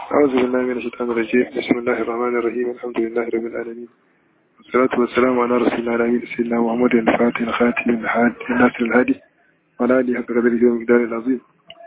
أعوذ بالله من الشيطان الرجيم بسم الله الرحمن الرحيم الحمد لله رب العالمين والصلاة والسلام على رسول الله الأمين سيدنا محمد الفاتح الخاتم الحاد الناصر الهادي وعلى آله حق قدره ومقداره العظيم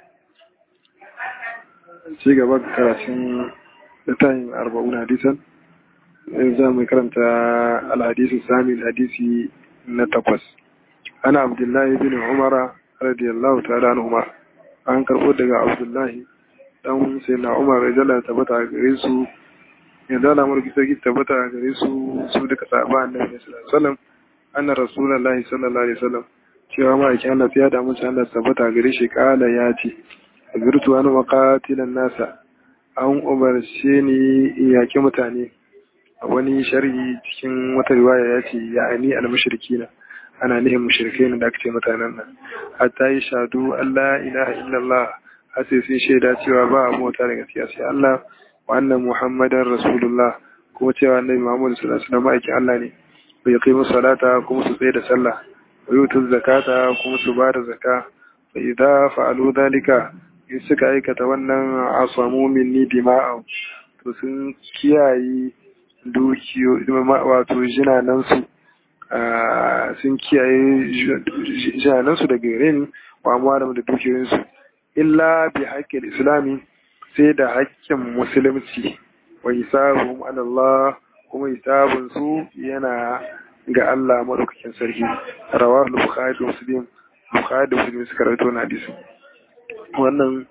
ci gaba da karatun littafin arba'un hadisan za mu karanta alhadisi sami hadisi na takwas ana abdullahi bin umara radiyallahu ta'ala anhuma an karbo daga abdullahi dan sai na umar rajala tabbata a gare su yadda na mulki sarki tabbata a gare su su duka sahaba annabi sallallahu alaihi wasallam anna rasulullahi sallallahu alaihi wasallam cewa ma yake Allah ya da musu Allah tabbata a gare shi kala ya ce azurtu an maqatilan nasa an umarce ni in yaki mutane a wani sharhi cikin wata riwaya ya ce ya'ani al-mushrikina ana nihin mushrikai ne da aka ce mutanen nan hatta yi shadu Allah ilaha illallah har sai sun shaida cewa ba a mota da gaskiya sai Allah wa annan Muhammadan Rasulullah kuma cewa annabi Muhammad sallallahu alaihi wasallam aikin Allah ne bai kai musu salata kuma su tsaye da sallah wa yutu zakata kuma su ba da zakka fa idza fa'alu dhalika in suka aikata wannan asamu minni dima'u to sun kiyaye dukiyo wato jinanansu sun kiyaye jinanansu da gare ni wa amwaram da dukiyoyinsu illa bi haƙƙin islami sai da haƙƙin musulunci wa hisabuhum ala Allah kuma hisabun su yana ga Allah madaukakin sarki rawahu bukhari da muslim bukhari da muslim suka rawaito na hadisi wannan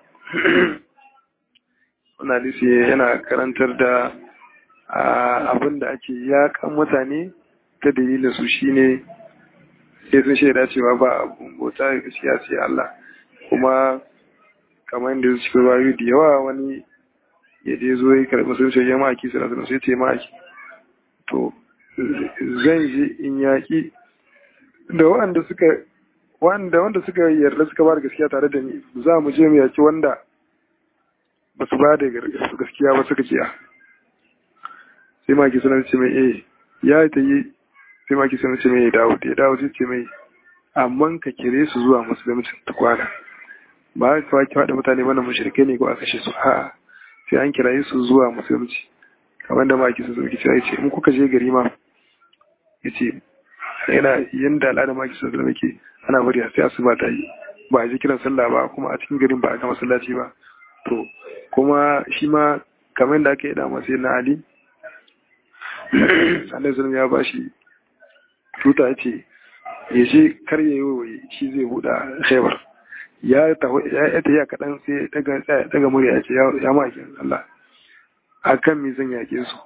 wannan hadisi yana karantar da abin da ake yakan mutane ta dalilin su shine sai sun shaida cewa ba abun bauta gaskiya sai Allah kuma kamar da su cikin rayu da yawa wani ya je zo ya karɓi musulunci ya maki sai nasu sai ce maki to zan je in yaƙi da wanda suka wanda wanda suka yarda suka ba da gaskiya tare da ni za mu je mu yaƙi wanda ba su ba da gaskiya ba suka kiya sai maki suna ce mai eh ya ta yi sai maki suna ce mai dawo ya dawo sai ce mai amma ka kire su zuwa musulunci ta kwana ba ka kawai faɗa mutane mana mushrikai ne ko a kashe su a'a sai an kiraye su zuwa musulunci kamar da maki sun zauki cewa yace in kuka je gari ma yace yana yanda al'ada maki sun zama ke ana bari sai asuba ta yi ba a ji kiran sallah ba kuma a cikin garin ba a ga masallaci ba to kuma shi ma kamar yadda aka yi da masu na ali sannan zulum ya bashi tuta ya ce ya je kar ya yi shi zai buɗa khaibar ya ta ya kaɗan sai daga murya ya ce ya makin Allah a kan mi zan yaƙe su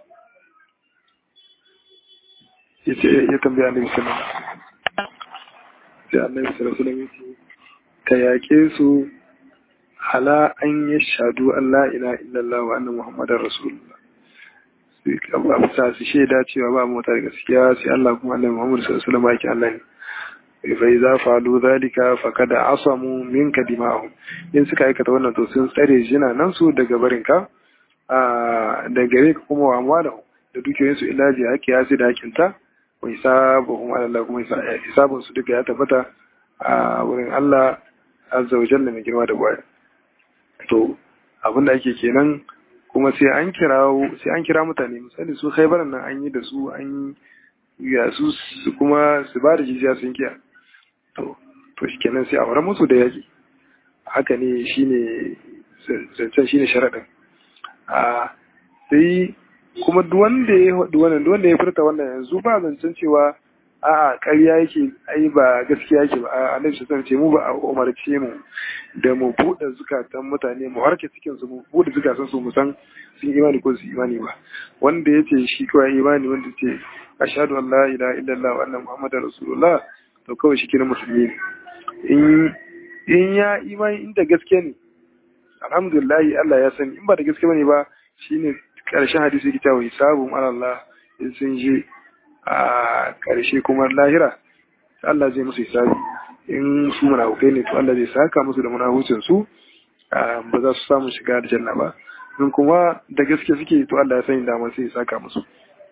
ya ce ya tambaya annabi sallallahu sai annabi sallallahu alaihi ya ce ka yaƙe su ala an yi shadu Allah ila illallah wa annan muhammadar rasulullah sai su shaida cewa ba mota da gaskiya sai Allah kuma annabi muhammad sallallahu alaihi wasallam Allah ne فإذا فعلوا ذلك فقد عصموا منك دماءهم in suka aikata wannan to sun tsare jina nan su daga barinka da gare ka kuma wa amwala da dukiyoyin su ilaji haƙi ya da hakinta wa hisabuhum ala Allah kuma hisabun su duka ya tabbata a wurin Allah azza wa jalla mai girma da baya to abin da ake kenan kuma sai an kira sai an kira mutane misali su khaybaran nan an yi da su an ya su kuma su ba da jijiya sun kiya to to shi kenan sai a wurin musu da yaƙi haka ne shine zancen shine sharaɗin a sai kuma duwanda ya wannan duwanda ya furta wannan yanzu ba zancen cewa a ƙarya yake ai ba gaskiya yake ba a annabi sallallahu ce mu ba a umarce mu da mu buɗe zukatan mutane mu harke cikin su mu buɗe zukatan su mu san sun imani ko su imani ba wanda yace shi kawai imani wanda ce ashhadu an la ilaha illallah wa anna muhammadar rasulullah to kawai shi kira musulmi ne in ya imani inda gaske ne alhamdulillah Allah ya sani in ba da gaske bane ba shine karshen hadisi yake cewa hisabun Allah in sun je a karshe kuma lahira Allah zai musu hisabi in su munafukai ne to Allah zai saka musu da munafucin su ba za su samu shiga da janna ba in kuma da gaske suke to Allah ya sani da sai ya saka musu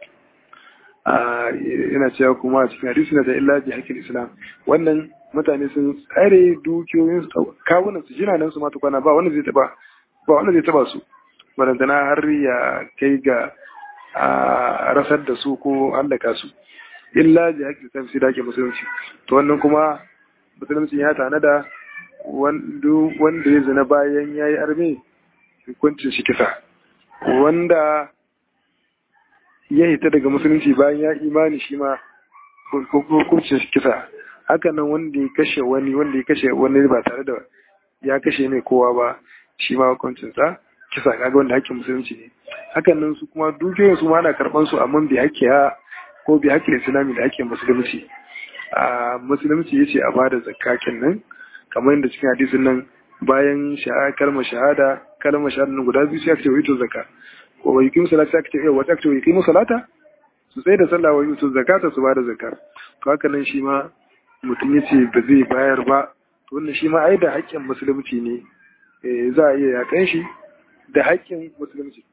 yana cewa kuma a cikin hadisi na da illa bi hakil islam wannan mutane sun tsare dukiyoyin kawunan su jina nan su ma tukwana ba wanda zai taba ba wanda zai taba su barantana har ya kai ga a rasar da su ko hallaka su illa ji haƙƙi kan da ke musulunci to wannan kuma musulunci ya tanada wanda ya zina bayan ya yi arme hukuncin shi kisa wanda ya hita daga musulunci bayan ya imani shi ma hukuncin shi kisa hakanan wanda ya kashe wani wanda ya kashe wani ba tare da ya kashe mai kowa ba shi ma hukuncinsa kisa kaga wanda hakkin musulunci ne hakanan su kuma dukiyoyin su ma ana karban su amma bi hakkiya ko bi hakkin islami da hakkin musulunci a musulunci yace a bada zakka nan kamar yadda cikin hadisin nan bayan kalmar shahada kalmar shahada nan guda biyu sai aka ce wa ito zakka ko wa yuqimu salata aka ce eh wata aka ce wa yuqimu salata su tsaye da sallah wa yutu zakata su bada zakka to haka nan shi ma mutum yace ba zai bayar ba to wannan shi ma ai da haƙƙin musulunci ne za a iya yakan shi da haƙƙin musulunci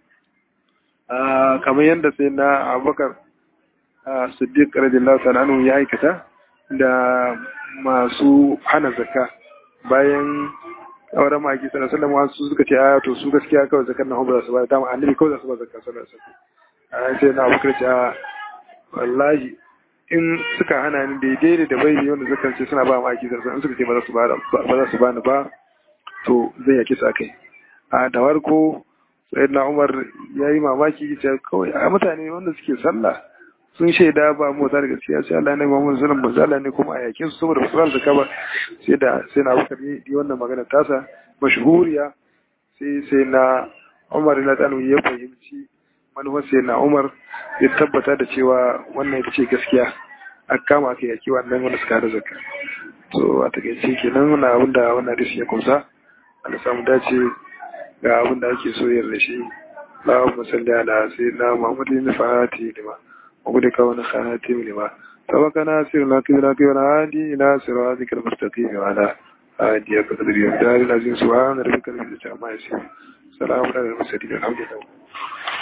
kamar yadda sai na abubakar siddiq radiyallahu ta'ala anhu ya aikata da masu hana zakka bayan auren maki sallallahu alaihi wasallam su suka ce a to su gaskiya kawai zakar na ba za su ba dama annabi kawai za su ba zakka sallallahu alaihi wasallam sai na abubakar ce a wallahi in suka hana ni daidai da bai wanda zakar ce suna ba maki sallallahu alaihi wasallam suka ce ba za su ba ba za su ba ni ba to zai yaki sa kai a da farko sayyidina umar ya yi mamaki ce kawai a mutane wanda suke sallah sun shaida ba mota da gaskiya sai Allah ne Muhammad sallallahu alaihi wasallam ne kuma a yake su saboda fasalar zakka ba sai da sai na Abubakar yi wannan magana tasa mashhuriya sai sai na Umar na tanu ya fahimci manufar sai na Umar ya tabbata da cewa wannan ita ce gaskiya a kama aka yaki wannan wanda suka da zakka to a takaice kenan wannan abin da wannan hadisi ya kumsa Allah samu dace ga abin da ake so yin rashi Allahumma salli ala sayyidina Muhammadin fati lima وقد كون خاتم لما سبق ناصر لك لك والهادي إلى صراطك المستقيم وعلى هادي قدر يمدار العزيز سبحان ربك رب العزة عما يصفون سلام على المرسلين الحمد لله